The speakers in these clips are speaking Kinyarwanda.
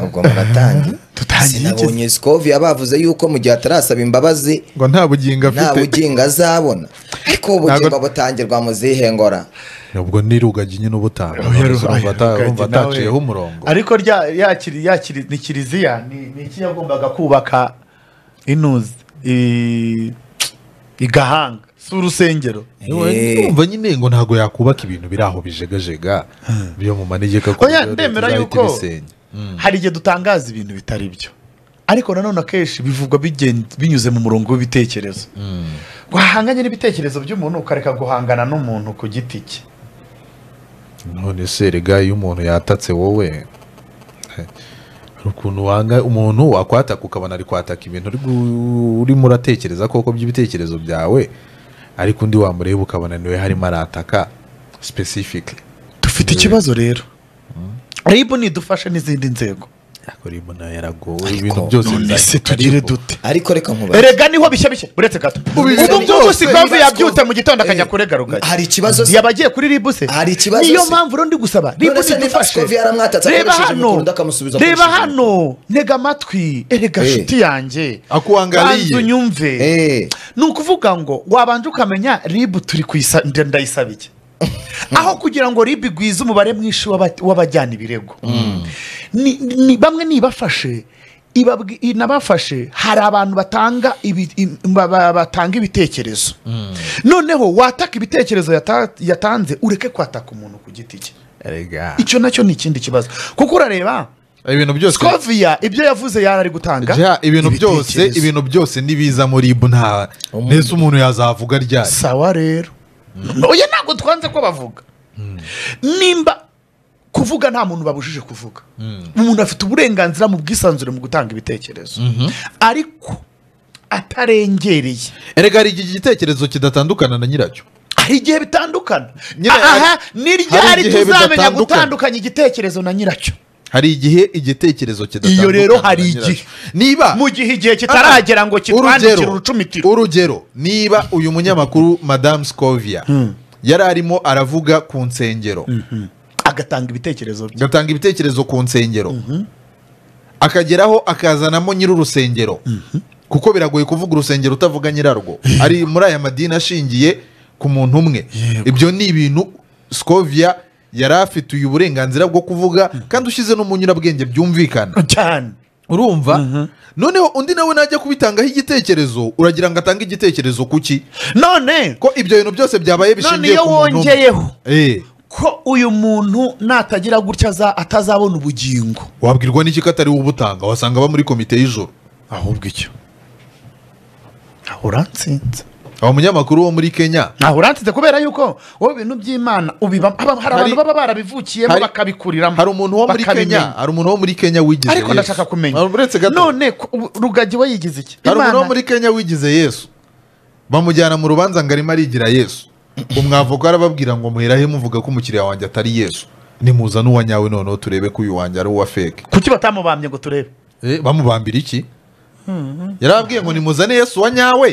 ubwo muratangiye sinabonye sikoviya bavuze yuko mu gihe atarasaba imbabazi ngo nta bugingo nta afite bugingo azabona ariko ubu bugingo butangirwa mu zihe ngora ubwo ni rugagi nyine ubutanga Oya, Rugagi urumva ata- urumva nawe. ataciyeho umurongo ariko rya- yakiri yakiri ni kiliziya ni ni iki yagombaga kubaka inuzi i- igahanga si urusengero Eh. urumva nyine ngo ntabwo yakubaka ibintu biri aho bijegajega byo mu manegeka ko Oya, byo ndemera leta izahita yuko- ibisenya. Mm. hari igihe dutangaza ibintu bitari byo ariko nanone akenshi bivugwa bigen- binyuze mu murongo w'ibitekerezo wahanganye n'ibitekerezo by'umuntu ukareka guhangana n'umuntu ku giti cye none se rega iyo umuntu yatatse wowe he, hari ukuntu wanga umuntu wakwataka ukabona ari kwataka ibintu uri gu- urimo uratekereza koko by'ibitekerezo byawe ariko undi wamureba ukabona niwe harimo arataka specific dufite ikibazo rero ribu nidufashe n'izindi nzego ariko rimo nayo yaragowe Ariko ibintu byose none se bizahinduka tugire ariko- dute ariko reka nkubaze erega niho bishya bishya uretse gato ubu ngubu si mpamvu yabyutse mu gitondo akajya kurega rugari hari ikibazo se yaba agiye kuri ribu se Hari ikibazo niyo se. mpamvu rero ndi gusaba ribu se niba idufashe Scovia yaramwatatse reba akoresheje hano imikunda akamusubiza reba akoresheje hano ntega amatwi erega Eh. nshuti yanjye Akuangaliye. banza unyumve Eh, ni ukuvuga ngo wabanje ukamenya ribu turi kuyisa nda- ndayisaba iki aho kugira ngo ribu igwize umubare mwinshi w'aba- w'abajyana ibirego Ni- ni- bamwe nibafashe ibabwi- inabafashe hari abantu batanga ibi- im- ba- ba- batanga ibitekerezo noneho wataka ibitekerezo yata- yatanze ureke kwataka umuntu ku giti cye Erega. icyo nacyo ni ikindi kibazo kuko urareba ibintu byose scoviya ibyo yavuze yarari gutanga Ja, ibintu byose ibitekerezo. ibintu byose ntibiza muri ibu nta mbese umuntu yazavuga ryari sawa rero oya ntabwo twanze ko bavuga nimba kuvuga nta muntu babujije kuvuga umuntu afite uburenganzira mu bwisanzure mu gutanga ibitekerezo ariko atarengereye erega hari igihe igitekerezo kidatandukana na nyiracyo hari igihe bitandukana Nyine- aha ni ryari igihe tuzamenya bidatandukana. gutandukanya igitekerezo na nyiracyo hari igihe igitekerezo kidatandukana Iyo rero hari na nyiracyo. igihe. niba mu gihe igihe kitaragera ngo kitwandikire urucumitiro urugero niba uyu munyamakuru madamu scovia yari arimo aravuga ku nsengero agatanga ibitekerezo bye agatanga ibitekerezo ku nsengero akageraho akazanamo nyir'urusengero kuko biragoye kuvuga urusengero utavuga nyirarwo ari muri aya madini ashingiye ku muntu umwe ibyo ni ibintu scovia yari afite uyu burenganzira bwo kuvuga kandi ushyize no mu nyurabwenge byumvikana cyane urumva noneho undi nawe najya kubitangaho igitekerezo uragira ngo atange igitekerezo ku ki none ko ibyo bintu byose byabaye none bishingiye iyo ku muntu umwe. wongeyeho Eh, ko uyu muntu natagira gutya aza- atazabona ubugingo wabwirwa n'iki ko atari we ubutanga wasanga aba muri komite y'ijoro ahubwo icyo aho urantsinze aho umunyamakuru wo muri kenya ntaho urantsinze kubera yuko wowe ibintu by'imana ubiba haba- hari abantu Hari- baba barabivukiyemo hari- bakabikuriramo hari umuntu wo muri bakabimenya. kenya hari umuntu wo muri kenya wigize ariko Yesu. ndashaka kumenya Hari- uretse gato none ku- ubu- rugagi we yigize iki hari umuntu Imana- wo muri kenya wigize yesu bamujyana mu rubanza ngo arimo arigira yesu umwavoka arababwira ngo muherahe muvuga ko umukiriya wanjye atari yesu nimuza n'uwa nyawe noneho turebe ko uyu wanjye ari uwa feke kuki batamubambye ngo turebe Eh, bamubambira iki yarababwiye ngo nimuzane yesu wa nyawe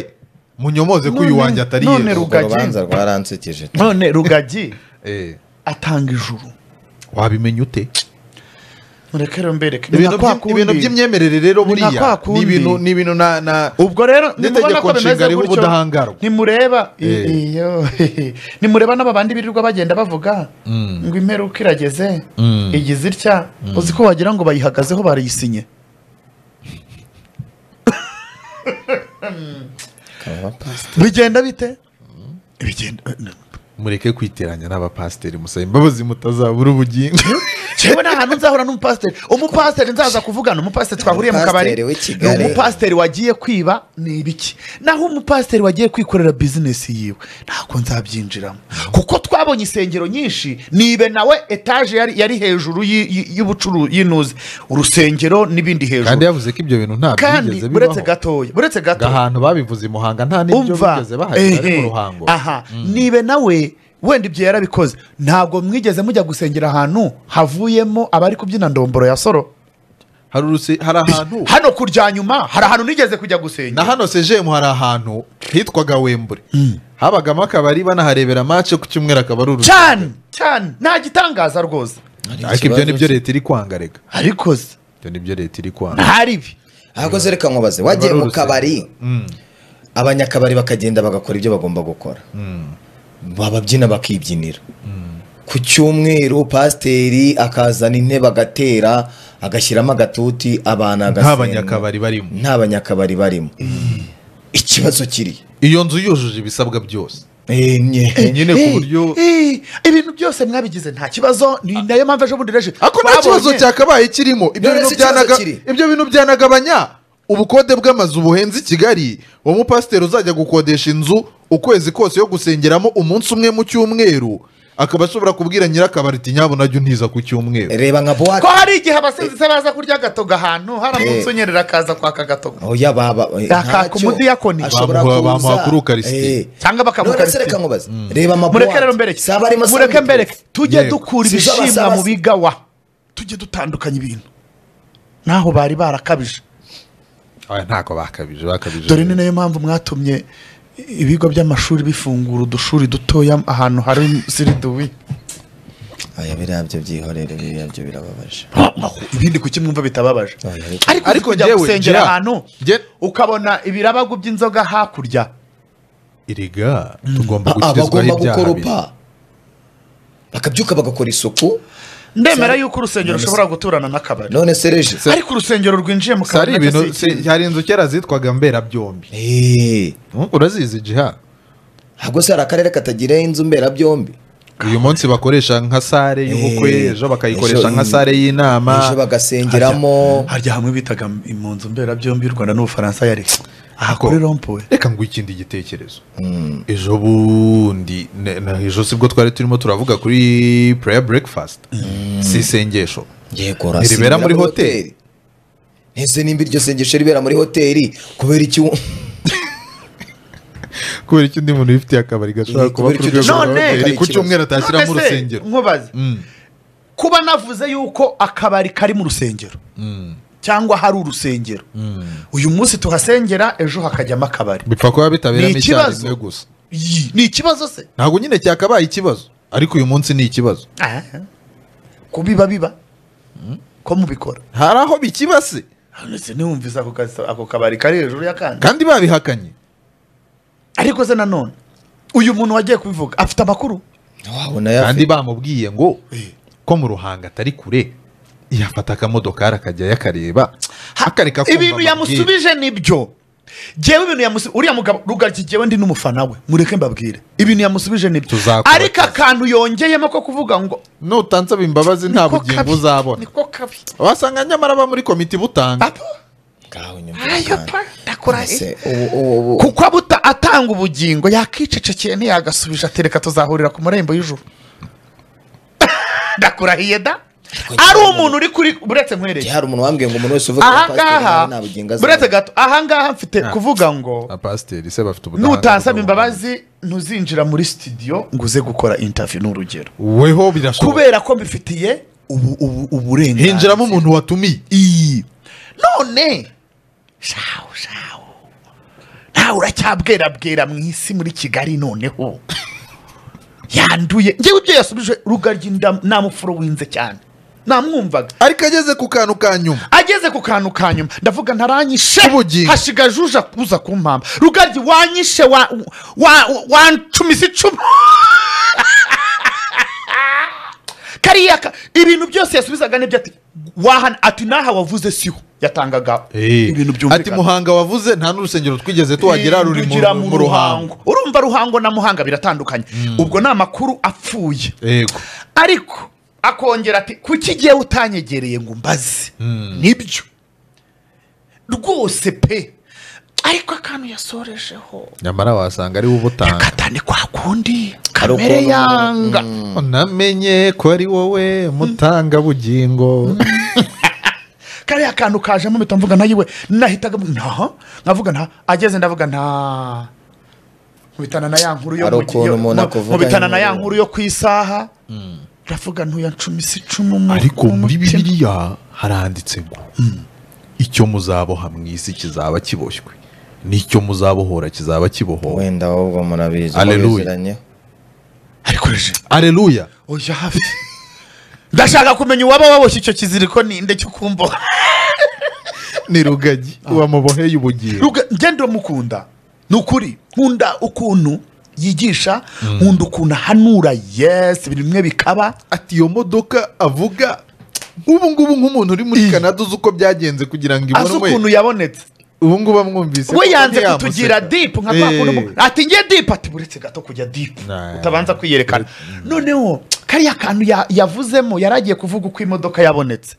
munyomoze ko uyu None- wanjye atari none yesu Rugagi. urubanza rwaransekeje none rugagi Eh, atanga ijuru wabimenya ute mureke rero mbereke Ni ibintu nka kwa by- ibintu kundi. by'imyemerere rero Ni nka kwa buriya ni kundi. ibintu- ni ibintu na- na ubwo rero nimubona n'itegeko ko nshinga bimeze riho gutyo ubudahangarwa nimureba Eh. iyo nimureba n'aba bandi birirwa bagenda bavuga ngo imperuka irageze Mm. igize itya uzi ko wagira ngo bayihagazeho barayisinye bigenda bite bigenda mureke kwiteranya n'abapasiteri musaba imbabazi mutazabura ubugingo yewe nta hantu nzahura n'umupasiteri umupasiteri nzaza kuvugana umupasiteri twahuriye mu kabari Umupasiteri w'i Kigali. umupasiteri wagiye kwiba ni ibiki naho umupasiteri wagiye kwikorera bizinesi yiwe ntabwo nzabyinjiramo kuko twabonye insengero nyinshi nibe nawe etaje yari, yari hejuru y'i- y'i- y'ubucuruzi y'inuzi urusengero n'ibindi hejuru kandi yavuze ko ibyo bintu nta kandi byigeze bibaho buretse gatoya buretse ngo gatoya ahantu babivuze i muhanga nta n'ibyo bigeze bahagera ari mu ruhango aha nibe nawe wenda ibyo yarabikoze ntabwo mwigeze mujya gusengera ahantu havuyemo abari kubyina ndomboro ya soro hari uruse- hari ahantu hano kurya nyuma hari ahantu nigeze kujya gusenga na hano sejemu hari ahantu hitwaga wembure habagamo akabari banaharebera mace ku cyumweru akaba ari uruse- cyane cyane nta gitangaza rwose ariko ibyo nibyo leta iri kwanga reka ariko se ibyo nibyo leta iri kwanga ntahari ibi ahubwo se reka nkubaze wagiye Biba ari mu kabari Mm. abanyakabari bakagenda bagakora ibyo bagomba gukora bababyina bakibyinira ku cyumweru pasiteri akazana intebe agatera agashyiramo agatuti abantu nta agasenga. banyakabari barimo nta banyakabari barimo ikibazo kiri iyo nzu yujuje ibisabwa byose Eh, nye. nyine ku buryo Eh, ibintu byose mwabigize nta kibazo ni nayo mpamvu ejo bundi reje ako nta kibazo babonye- cyakabaye kirimo ibyo None bintu se ikibazo byanaga- kiri? ibyo bintu byanagabanya ubukode bw'amazu buhenze i kigali uwo mupasiteri uzajya gukodesha inzu ukwezi kose yo gusengeramo umunsi umwe mu cyumweru akaba ashobora kubwira nyirakabari ati nyabona najya untiza ku cyumweru reba nka ko buwate hari igihe abasinzi se baza kurya agatoga ahantu haramutse Eh. unyerera akaza kwaka agatoga oya baba eh, Yakaka ntacyo. umudiyakoni. Ashobora Bamuha- kuza. bamuha kuri Ukarisitiya. Eh. Cyangwa bakamuha None se Ukarisitiya. reka nkubaze reba amabuwate mureke rero mbereke si abarimo mureke Sandwich. mbereke tujye Yego. dukura Si zo ibishimwa basaba- mu bigawa tujye dutandukanya ibintu naho bari barakabije Aya, ntako bakabije bakabije dore ni nayo mpamvu mwatumye ibigo by'amashuri bifungura udushuri dutoya ahantu hari siriduwi Oya, biriya byo byihorere biriya byo birababaje ibindi kuki mwumva bitababaje ariko Ariko ariko kujya njyewe, gusengera Gerard, ahantu nge- ukabona ibirabagu by'inzoga hakurya iriga tugomba Ah, ah, gukirizwaho bagomba ibyaha bibi. gukoropa bakabyuka bagakora isuku ndemera Sari- yuko urusengero rushobora guturana n'akabari none se reje ariko urusengero rwinjiye mu Si ari kabari ibintu nacyo si si- hari inzu kera zitwaga mberabyombi Eh, Mm, urazizi jiha ahubwo se hari akarere katagira inzu mberabyombi uyu munsi bakoresha nka sare y'ubukwe Eh, ejo bakayikoresha ejo- nka sare y'inama ejo bagasengeramo harya hamwe bitaga mu nzu mberabyombi y'u rwanda n'ubufaransa yari aha Ko- kuri rompuwe reka nguhe ikindi gitekerezo ejo bundi ne- na ejo sibwo twari turimo turavuga kuri pureya burekifasiti si isengesho yego Ntiribera muri hoteli. ese nimba iryo sengesho ribera muri hoteli kubera iki u- kubera icyo undi muntu wifitiye akabari gashobora Eh, kuba kubera ku icyo rwego rwa udashobora hoteli gukora ku ikibazo. cyumweru atashyiramo None se, urusengero nkubaze Mm. kuba navuze yuko akabari kari mu rusengero cyangwa hari urusengero uyu munsi tuhasengera ejo hakajyamo akabari bipfa kuba bitaberamo Ni icyaha ikibazo. rimwe gusa Yi, ni ikibazo se ntabwo nyine cyakabaye ikibazo ariko uyu munsi ni ikibazo Ah, ko biba biba ko mubikora hari aho bikiba se None se ntiwumvise ako kazi- ako kabari kari hejuru y'akandi kandi babihakanye ariko se nanone uyu muntu wagiye kubivuga afite amakuru wabona ya kandi bamubwiye ngo ko mu ruhanga atari kure yafata akamodoka akajya yakareba akareka kumva ibintu amabwiriza. yamusubije nibyo ngewe ibintu yamusubije uriya mugabo rugaryi ngewe ndi n'umufana we mureke mbabwire ibintu yamusubije nibyo Tuzakuba ariko akantu yongeyemo ko kuvuga ngo nutansaba imbabazi nta niko bugingo kabi, uzabona niko kabi wasanga nyamara ba muri komite butanga papa ngaho ayo nyumvikana pa ndakora Ese, he ubu- ubu- ubu- kuko abuta atanga ubugingo yakicecekeye ntiyagasubije atereka tuzahurira ku marembo y'ijuru ndakurahiye da ari umuntu uri kuri buretse nkwereye hari umuntu wambwiye ngo umuntu wese uvuga ko pasiteri nawe ahangaha nta bugingo azaba. buretse gato ahangaha mfite kuvuga ngo abapasiteri se bafite nutansaba imbabazi ntuzinjira muri studio ngo uze gukora intaviyu ni urugero weho birashoboka kubera ko mbifitiye ubu- ubu- uburenganzira hinjiramo umuntu watumiye iyi none shawu shawu nawe uracyabwerabwera mu isi muri kigali noneho yanduye ngewe ibyo yasubije rugaryi nda- namufuro winze cyane namwumvaga ariko ageze ku kantu ka nyuma ageze ku kantu ka nyuma ndavuga ntaranyishe K'ubugingo. hashiga juja kuza kumpamba rugaryi wanyishe wa- wa- wancumise icumu kariya ka- ibintu byose yasubizaga nibyo ati wahana ati n'aha wavuze siho yatangaga ibintu ati byumvikana muhanga wavuze nta n'urusengero twigeze tuhagera ruri mu- Rugira mu ruhango urumva ruhango na muhanga biratandukanye ubwo ni amakuru apfuye yego ariko akongera ati kuki igihe utanyegereye ngo mbaze nibyo rwose pe ariko akantu yasorejeho nyamara wasanga ari we ubutanga kata ni kwa kundi Hari ukuntu kamere umuntu- yanga namenye ko ari wowe mutanga bugingo kariya kantu kajemo mpita mvuga nta yiwe nahitaga ntaha nkavuga nta ageze ndavuga nta nkubitana na ya nkuru yo Hari mu- ukuntu yo- umuntu mu- akuvuga nkubitana na ya nyuma. nkuru yo ku isaha ndavuga ntuya ncumise icumu mu- ariko mu muri mutima. bibiliya haranditse ngo icyo muzaboha mu isi kizaba kiboshywe n'icyo muzabohora kizaba kibohowe wenda ahubwo murabizi Alleluia. mubiziranye. ariko reje aleluya oya hafi ndashaka kumenya uwaba waboshye icyo kiziriko ninde cyo kumboha ni rugagi wamuboheye ubugiye ngende umukunda ni ukuri nkunda ukuntu yigisha nkunda ukuntu ahanura yesi ibintu bimwe bikaba ati iyo modoka avuga ubu ngubu nk'umuntu uri muri kanada uzi uko byagenze kugira ngo azi ukuntu ibonwe yabonetse ubu ngubu amwumvise we ko yanze ntiyamuseka. kutugira dipu nka kwa Eh. kuntu umu- ati nge dipu ati buretse gato kujya dipu Nah. utabanza kwiyerekana noneho kariya kantu ya- yavuzemo yari agiye kuvuga uko imodoka yabonetse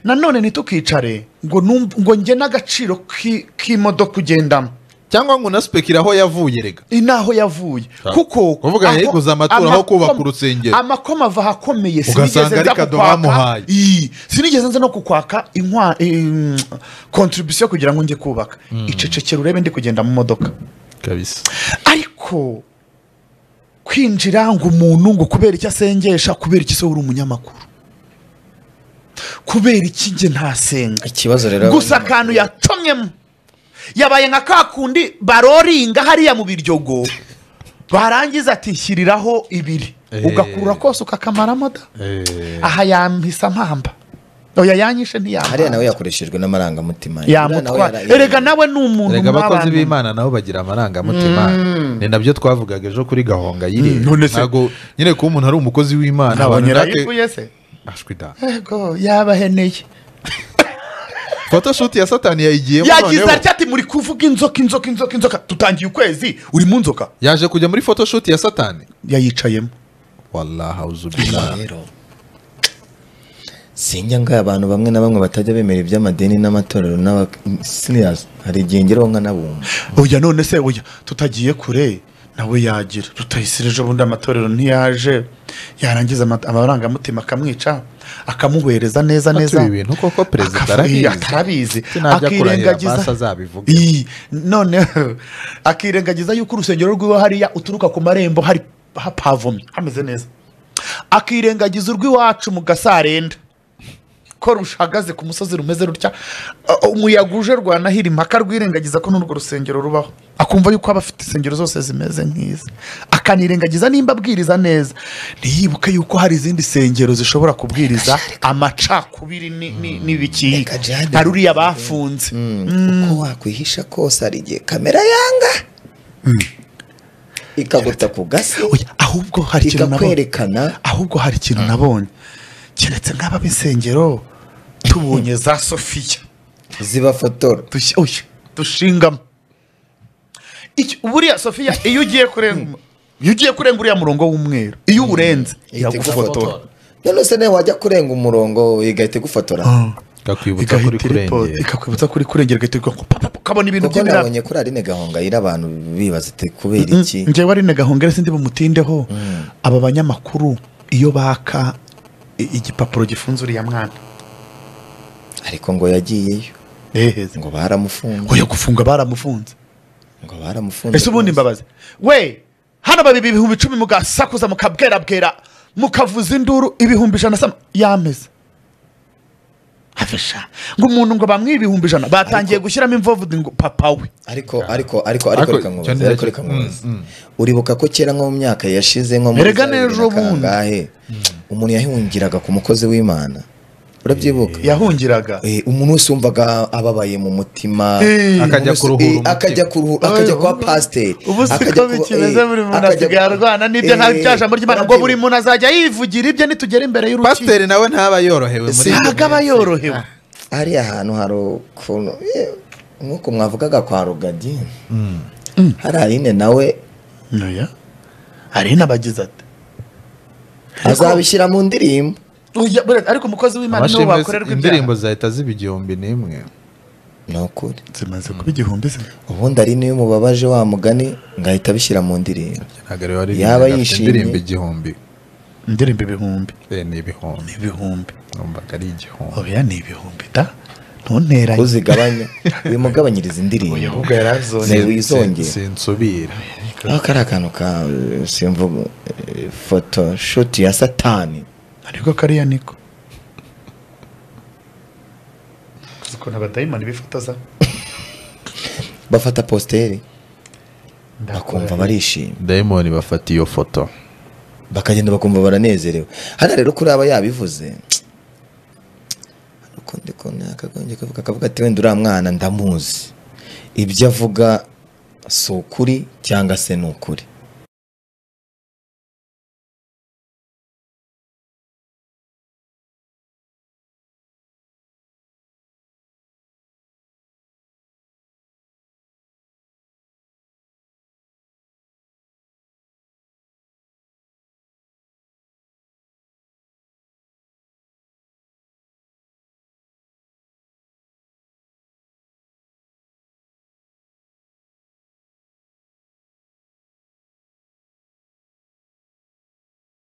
nanone ntitukicare ngo numve- ngo nge n'agaciro k'i- k'imodoka ugendamo cyangwa ngo unasipekire aho yavuye rega iyi ni aho yavuye Sa- kuko kuvuga aho- yayiguze amaturo aho amakoma- kubaka urusengero. amakoma ava ahakomeye Ugasanga sinigeze ari nza kado kukwaka bamuhaye. Ii, sinigeze nza no kukwaka inkwa kontribusiyo kugira ngo njye kubaka icecekera urebe ndi kugenda mu modoka kabisa ariko kwinjira ngo umuntu ngo kubera icyo asengesha kubera iki se uri umunyamakuru kubera iki njye ntasenga ikibazo rero gusa akantu yacomyemo yabaye nka ka kundi baroringa hariya mu biryogo barangiza atishyiriraho ibiri Eh. ugakurura kose ukakamaramo da Eh, aha yampisa mpamba oya yanyishe ntiyamba hariya nawe yakoreshejwe n'amarangamutima yamutwara Uriya nawe yara- erega nawe ni umuntu rega abakozi mw'abantu. b'imana nabo bagira amarangamutima ni nabyo twavugaga ejo kuri gahonga yire Mm, none se- ntabwo nyine kuba umuntu ari umukozi w'imana ntabwo abantu natwe- nyirayivuye se ashwi da ego yabaheneye photoshoot ya satani yayigiyemo yagize noneho. atya ati muri kuvuga inzoka inzoka inzoka inzoka tutangiye ukwezi uri mu nzoka yaje kujya muri photoshoot ya satani yayicayemo wallahauzubillah rero sinjya ngo abantu bamwe na bamwe batajya bemera iby'amadini n'amatorero n'aba serious hari igihe ngeraho nkanabumva oya none se oya tutagiye kure nawe yagira tutayisire ejo bundi amatorero ntiyaje yarangiza ama- amarangamutima akamwica akamuhereza neza Ati neza ibi bintu koko perezida Akafu- arabizi. atarabizi Sinajya kurahira amasa azabivuga. Ii, none akirengagiza yuko urusengero rw'iwe hariya uturuka ku marembo hari hapavomye hameze neza akirengagiza urw'iwacu mu gasarenda ko rushagaze ku musozi rumeze rutya uh, umuyaga uje rwanahira impaka rwirengagiza ko n'urwo rusengero rubaho akumva yuko aba afite insengero zose zimeze nk'izi akanirengagiza nimba abwiriza neza ntiyibuke yuko hari izindi nsengero zishobora kubwiriza amacakubiri ni- ni- n'ibikiyika Reka jihadi. hari uriya bafunze uko wakwihisha kose hari igihe kamera yanga ikaguta ku gasi Oya, ahubwo hari ikintu nabonye ikakwerekana ahubwo hari ikintu nabonye keretse nk'aba b'insengero tubonye za sofiya zibafotora dushyi- oya, dushingamo Iki- buriya sofiya iyo ugiye kurenga iyo ugiye kurenga uriya murongo w'umweru iyo uwurenze ihita iragufotora igufotora none se nawe wajya kurenga umurongo igahita igufotora kakwibutsa kuri igahita iripo- kurengera ikakwibutsa kuri kurengera igahita iripo- pa- pa- pa- ukabona ibintu kuko by'ibirara nabonye kuri arine gahonga yira abantu bibaza ati kubera Mm, iki njyewe ari na gahongera sindi bumutindeho aba banyamakuru iyo baka i- igipapuro gifunze uriya mwana ariko ngo yagiyeyo eheze ngo baramufunze oya gufunga baramufunze ngo baramufunze ese ubundi rwose. mbabazi we hano babiri ibihumbi icumi mugasakuza mukabwerabwera mukavuza induru ibihumbi ijana sama yameze afasha ngo umuntu ngo bamwibe ibihumbi ijana batangiye gushyiramo imvovu ngo papa we ariko ariko ariko ariko Ariko reka nkubaze, cyane ariko cyane. reka nkubaze. Mm, mm. uribuka ko kera nko mu myaka yashize nko muri Erega za bibiri n'ejo na bundi. kangahe umuntu yahungiraga ku mukozi w'imana urabyibuka yahungiraga Eh, umuntu wese wumvaga ababaye mu mutima Eh. umuntu Akajya wese- kuruhura eh, umutima. akajya kuruhura akajya Oya, kwa ubu- pasiteri ubu si akajya ko kuba- bikimeze eh, buri muntu akajya- asigaye arwana n'ibyo eh, nta byajambo ry'imana ngo buri urabyibuka? muntu azajya yivugira ibye nitugera imbere y'urukiko pasiteri nawe ntaba yorohewe muri Si- ibyo ntabwo aba bintu. yorohewe hariya hantu hari ukuntu eh, nk'uko mwavugaga kwa rugagi hari arine nawe noya hari n'abagize ati azabishyira mu ndirimbo "Oya, buriya ariko umukozi w'imana niwe Amashimwe- wakorerwa indirimbo ibyaha zahita ziba igihumbi n'imwe ni ukuri zimaze kuba igihumbi ze ubundi arine iyo mubabaje wa mugani ngahita abishyira mu ndirimbo ntabwo rero ari Yaba ibintu, afite yishimye. indirimbo igihumbi indirimbo ibihumbi Eh, ni ibihumbi ibihumbi numvaga ari igihumbi oya ni ibihumbi da ntunteranye uzigabanya wimugabanyiriza indirimbo ahubwo yari azonye Ni- wizongera. Sin- sinsubira aho kari akantu ka eh, simvuga eh, foto shuti ya satani ariko kariya niko uzi ukuntu abadayimani bifotoza bafata positeri bakumva barishimye dayimoni bafata iyo foto bakagenda bakumva baranezerewe hano rero kuri aba yabivuze ariko ndi kubona yakagombye kuvuga akavuga ati wenda uriya mwana ndamuzi ibyo avuga si ukuri cyangwa se ni ukuri